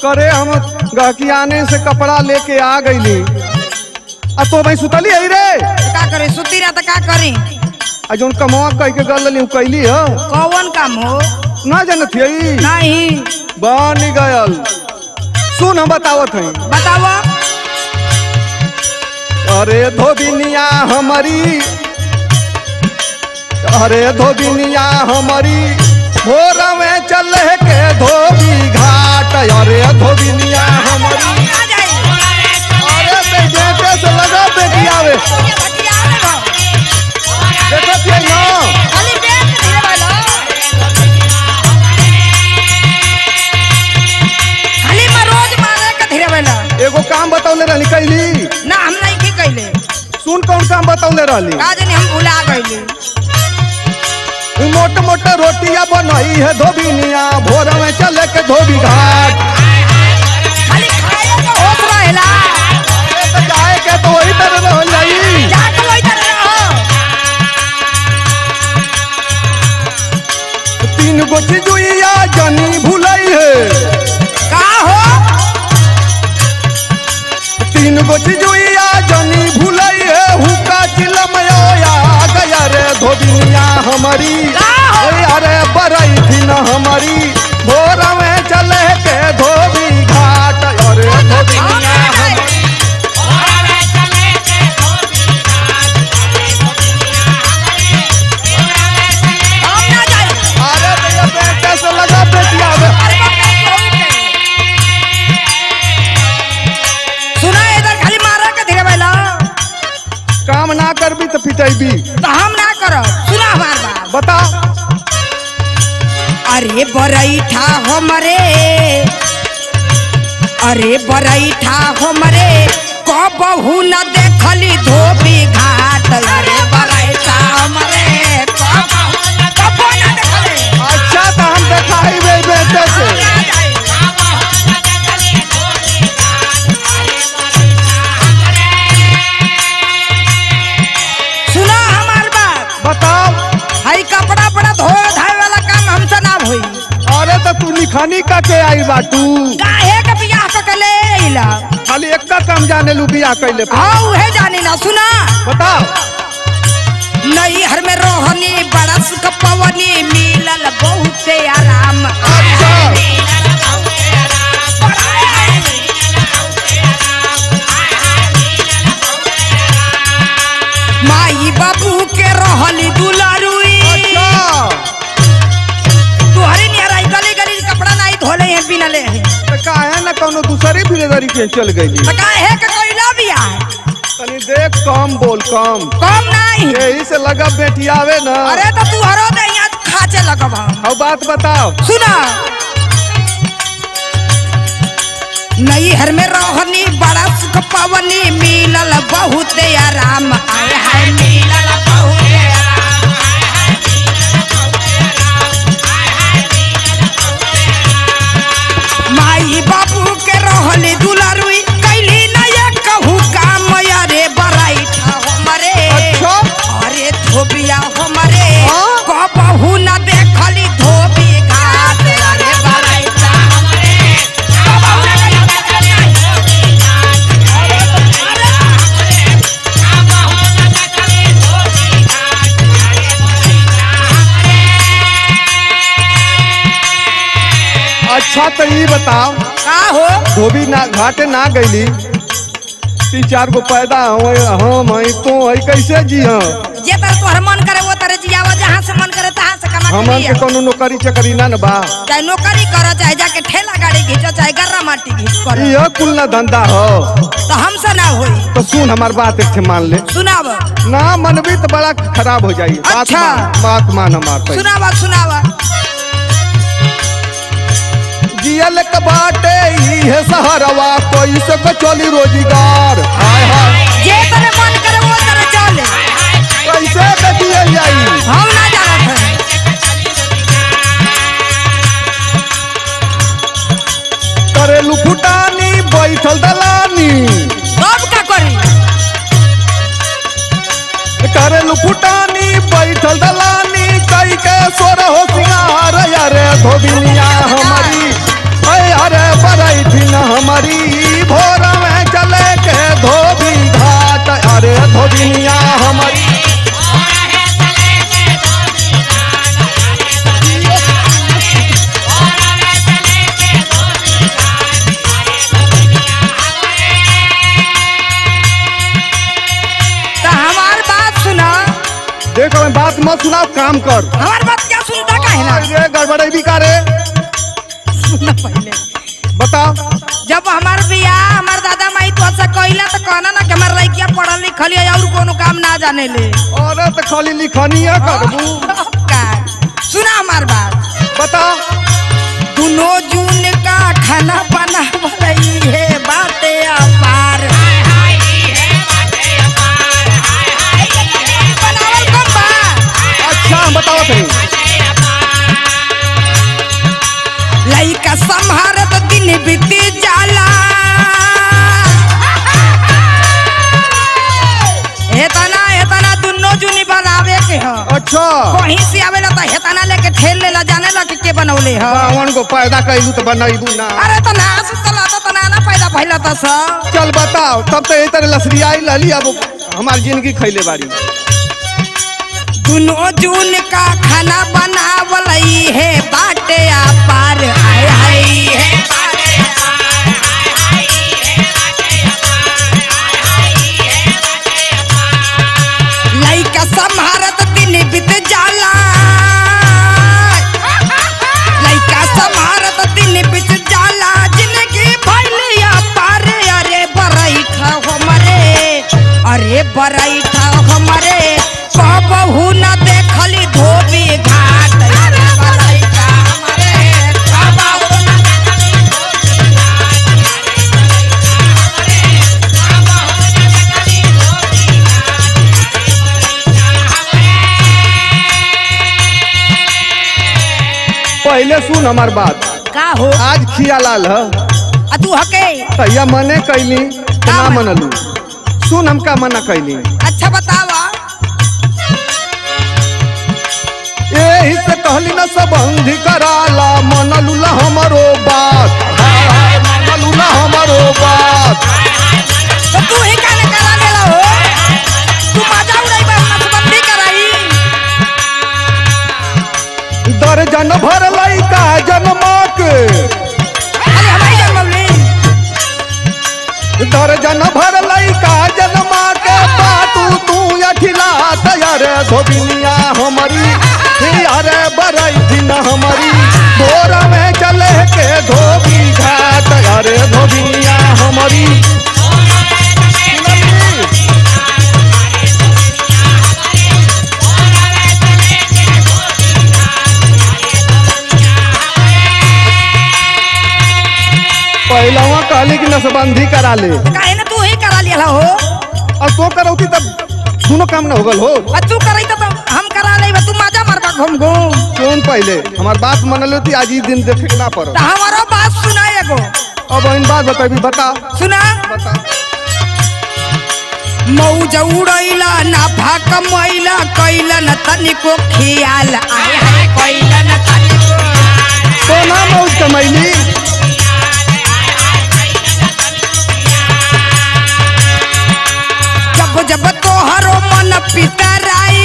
करे हम गहकी आने से कपड़ा लेके आ गईली आ तो भाई सुतली है रे तो का करे सुती रहा तो का करी आ जोन कमवा कह के गल ली कैली ह कौन काम हो ना जानत हई नहीं बन गयल सुन हम बतावत हई बताओ अरे धोबिनिया हमारी अरे धोबिनिया हमारी भोर में चल के धोबी घाट अरे धोबिनिया हमारी आ जाई अरे बे गेटे से लगा पे दियावे ये भटिया में भाव। देखत है ना खाली पेट के धीरे वाला खाली में रोज मारे के धीरे वाला एगो काम बतौले रहली कैली ना हम नहीं की कैले सुन कौन काम बतौले रहली का जाने हम भुला गइले मोट मोट रोटिया बनई है धोबिनिया भोर में चल के धोबी घाट खाली खाए के होत रहेला अरे तो जाए के तो वही तरह रह जाई जाके वही तरह रहो तीन गो चिजुइया जनी भुलई है का हो तीन गो चिजुइया जनी भुलई है हुका चिलमया गया रे धोबिनिया हमारी आहो। ओए अरे बरई थी न हमारी भोर में चले के धोबी घाट अरे हम धोबिनिया ना जाए हम ना जाए अरे भैया बेटे से लगा बेटिया में अरे बाप रे, बहुत है। सुना इधर खाली मारा के धीरे वाला काम ना करबी तो पिटेबी तो हम ना करब सुना हमार बात बता अरे बरैठा हमरे अरे बरैठा हमरे कबहू न देखली धोबी घाट अरे बरैठा हमरे कबहू न- कबहू न देखली। अच्छा तो हम दिखाई बेटे से सुना हमार बात बताओ हई कपड़ा पड़ा धो धाय वाला काम हमसे ना होई अरे तो तू निखानी का के आई बाटू काहे के बियाह क के ले अइला खाली एक का काम जाने लू बिया कैले पर। हाँ उहे जानी ना सुना बताओ नई हर में रोहनी बरस कपवनी मिलल बहुते आराम अच्छा माई बाबू के रहली दुलारुई अच्छा तुहरी नियर आई गली गली कपड़ा नहीं धोले हैं बिना ले हैं तो काहे ना कोनो दूसरी बिरेदारी के चल गई तो काहे के कोइला बिया तनी देख कम बोल कम कम नहीं यही से लगा बेटियावे ना अरे तो तू हरो दे यहाँ खाचे लगब हम अब बात बताओ सुना नई हर में रोहनी बरस पवनी मिलल बहुत आराम आय हाय मिलल बहुत आराम आय हाय मिलल बहुत आराम, आय हाय मिलल बहुत आराम। माई बाबू के रहली दुलारुई कैली न ये कहू काम अरे बराइठा हमरे अच्छा। अरे धोबिया हमरे हाँ? कबहू न देखली धोबी घाट अरे बराइठा हमरे कबहू न देखली धोबी घाट अरे बराइठा हमरे कबहू न देखली धोबी घाट अरे बराइठा अच्छा तो ये बताओ का हो धोबी ना घाटे ना गईली तीन चार गो पैदा हो हम हई तो हई कैसे जी हाँ जे तरह तोहर मन करे वो तरह जियावा जहाँ से मन करे तहाँ से कमा के हमन लिया के कोनो नौकरी चकरी ना न बा चाहे नौकरी करो चाहे जाके ठेला गाड़ी घींचो चाहे गर्रा माटी घींच करो यह कुल ना धंधा हो तो हमसे ना होई तो सुन हमार बात एक ठे मान ले सुनाव ना मनबी तो बड़ा खराब हो जाई बात अच्छा। मान बात मान हमार पहले। सुनावा सुनावा जियल के बाटे ई है सहरवा कोई से को चली रोजगार हाय हाय जे तरह मन करे वो तरह चले कैसे के दिए जाई हम ना जानत है करेलू फुटानी बैठल दलानी सब का करी करेलू फुटानी बैठल दलानी कई के सोर हो सिंगार अरे धोबिनिया हमारी अरे अरे बरैठी हमारी भोर में चले के धोबी घाट अरे धोबिनिया हमारी तो हमार बात सुना देखो मैं बात मत सुनाओ काम कर हमार बात क्या सुनता काहे ना अरे गड़बड़े भी का रे सुना पहले बताओ जब हमार बियाह हमार दादा माई तो अच्छा कहला तो कहना ना कि हमार लड़किया पढ़ल लिखल है और कोनो काम ना जाने ले अरे तो खाली लिखनिया करबू का सुना हमार बात बताओ दुनो जून का खाना बनावल है बाते अपार बनावल कब बा अच्छा हम बताओ थे लइका संहारत दिन बीती जाला हेतना हेतना दुनो जुनी बनावे के ह अच्छा कहीं से आवेला त हेतना लेके ठेल लेला जाने ला कि के बनौले ह रावण को पैदा कैलू तो बनैबू ना अरे त ना सुतला त ना ना पैदा भइला त स चल बताओ तब तो यही तरह लसरियाई लली अब हमारी जिंदगी खैले बारी दुनो जून का खाना बनावल है बाटे अपार हाय हाय है लइका संहारत दिन बीत जाला लइका संहारत दिन बीत जाला जिंदगी भइलिया पारे अरे बरैठा हमरे अरे बरैठा हमरे कहबहू न देखली धोबी घाट अरे बरैठा हमरे कहबहू न देखली पहले सुन हमार बात का हो आज खिया लाल है आ तू हके तैया मने कैली तो ना मनलू सुन हमका मना कैली अच्छा बतावा यही से कहली ना संबंधी कराला मनलू ला हमारो बात हाय हाय मनलू ला हमारो बात तो तू ही काने करा लेला हो तू मजा उड़ाई बा नसबंदी कराई दर्जन भर लइका जन्मा के अरे हमारी जन्मौली दर्जन भर लइका जन्मा के बाटू तू अठिला तैयार धोबिनिया हमारी अरे बरई दिन हमारी भोर में चले के धोबी घाट अरे धोबिनिया हमारी पहलवा कहली कि नसबंदी करा ले काहे ना तू ही करा लिया हो और तो करौती तब दोनों काम न होगल हो आ तू करई तो हम करा लेबा तू मजा मारबा घूम घूम कौन पहले हमार बात मन लेती आज ही दिन देखे के ना पड़ो तो हमारो बात सुना एगो अब इन बात बताबी बता सुना बता मौज उड़ैला ना भाक मैला कैला न तनिको खियाल आय हाय कैला न तनिको तो ना मौज कमैली जब जब तोहरो मन पितराई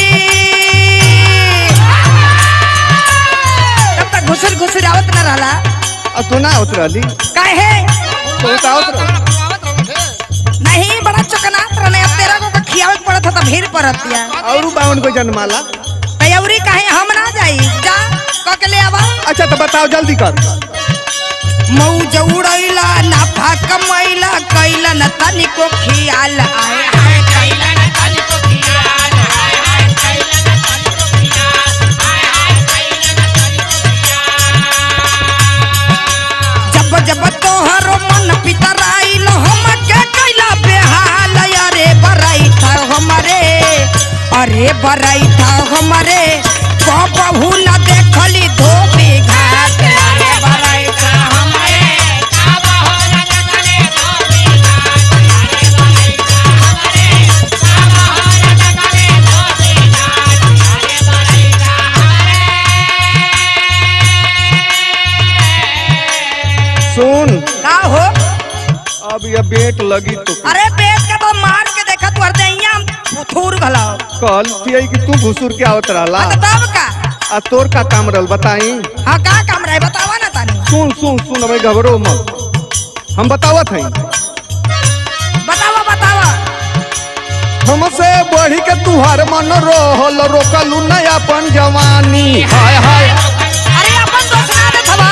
तब तक घुसर घुसर आवत न रहला अब तो ना उतरली काहे तो उतावत रह नहीं बड़ा चकनात रहने अब तेरा को का खियावे के पड़त ह त भीड़ पड़त या और बावन को जन्माला तयौरी काहे हम ना जाई जा क के ले आवा अच्छा तो बताओ जल्दी कर मौज उड़ैला ना भाक मैला कैला न तनिको खियाल आय हाय कैला न तनिको खियाल आय हाय कैला न तनिको खियाल आय हाय कैला न तनिको खियाल जब जब तोहरो मन पितराइल हम के कैला बेहाल अरे बरैठा हमरे अरे बरैठा हमरे कबहू न देखली धोबी घाट अरे बरैठा हमरे कबहू न देखली धोबी घाट अरे बरैठा हमरे कबहू न देखली धोबी घाट अरे बरैठा हमरे सुन का हो अब ये बेट लगी तो अरे पेट के तो मार के देखा तू हर दैया थूर घलाओ कल थी कि तू घुसुर के आवत रहला हाँ, तो तब का आ तोर का काम रहल बताई हाँ का काम रहे बतावा ना तानी सुन सुन सुन अबे घबरो मत हम बतावत हई बतावा बतावा हमसे बढ़ी के तुहार मन रोहल रोकलू न अपन जवानी हाय हाय अरे अपन दोस्त ना दे थवा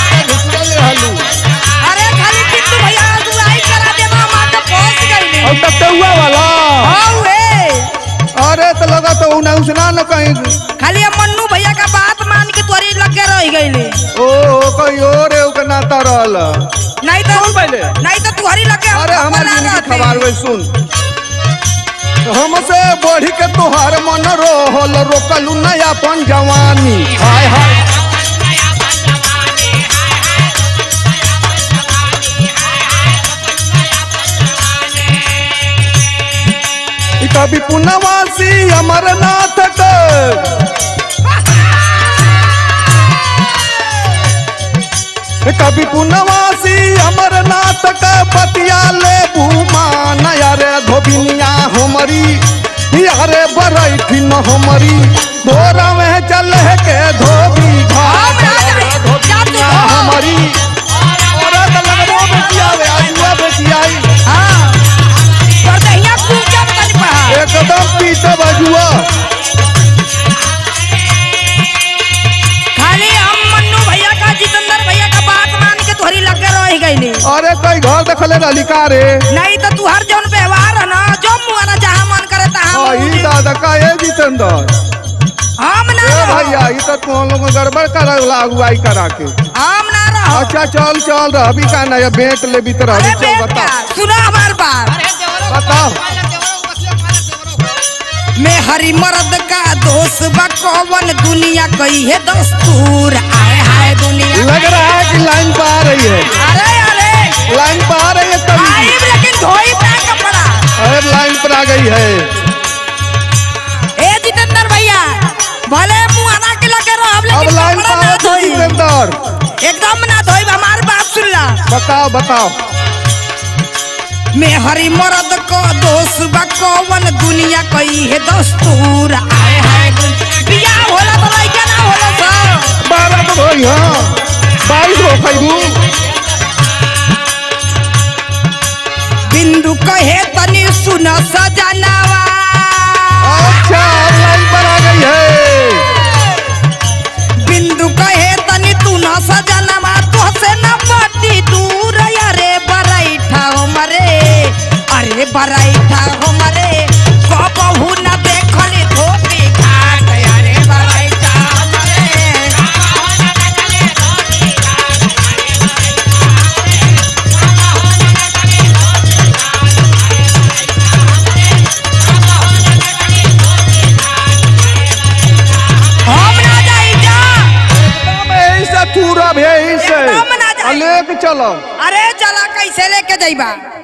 अरे खाली टिट्टू भैया दुआई करा दे मामा तो पहुंच गई और टट्टुआ वाला हां वे अरे तो लगा तो उन्हें उसना न कहीं खाली अब मन्नू भैया का बात मान के तोरी लगे रह गईले ओ ओ कहीं और है ओके नाता रहल नहीं तो कौन पहले? नहीं तो तुहरी लगे हम अरे हमार बना जिंदगी रहते। खबर वे सुन हमसे बढ़ी के तुहार मन रोहल रोकलू न अपन जवानी हाय हाय ई कभी पुनवासी अमरनाथ के ई कभी पुनवासी अमरनाथ के पतिया ले भूमान यारे धोबिनिया हमरी यारे बरैठी न हमरी भोरा में चल के धोबी घाट हम ना यारे जाई, जा तू धोबिनिया हो। हमरी अरे तो लगबो बेटिया वे आजुआ बेटिया हाँ पर दहिया पूजब तनी पहा एकदम पीछे बजुआ खाली हम मन्नू भैया का जितेंद्र भैया का बात मान के तोहरी लगे रह गईले अरे कई घर देखले रहली का रे नहीं तो तू हर जौन व्यवहार है ना जो मुआ ना जहाँ मन करे तहाँ हाँ, मुँह ई दे। दादा का ए जितेंद्र हम ना ए रहो भैया ई तो तुम लोग गड़बड़ कर अगुवाई करा के हम ना रहो अच्छा चल चल रहबी का ना ये बेट ले भी तो अरे रहबी चल बेटा बता सुना हमार बात बताओ मैं हरी मर्द का दोस्त बा कौन दुनिया कही है दस्तूर आए हाय दुनिया लग रहा है कि लाइन पर आ रही है अरे अरे लाइन पर आ रही है तभी आइब लेकिन धोई पे कपड़ा अरे लाइन पर आ गई है ए जितेंद्र भैया भले मुआना के लगे रहो अब लेकिन लाइन कपड़ा पर ना आ गई धोई जितेंद्र एकदम ना धोई हमार बात सुन ला बताओ बताओ मैं हरी मर्द को दोस्त बा कौन दुनिया कही है दस्तूर आए हाय दुनिया बियाह होला तो लइका ना होला सब बारह तो भाई हाँ बाईस हो खैबू बिंदु कहे तनी सुन सजनावा अच्छा अब लाइन पर आ गई है बिंदु कहे तनी तू न सजनावा तो से न पटी दूर अरे बरैठा हमरे अरे बरैठा हमरे कबहू न देखली धोबी घाट अरे बरैठा हमरे हम ना जाई जा एकदम यही से पूरा भी यही से एकदम ना जाई। आ, लेके चलो अरे चला कैसे लेके जाइबा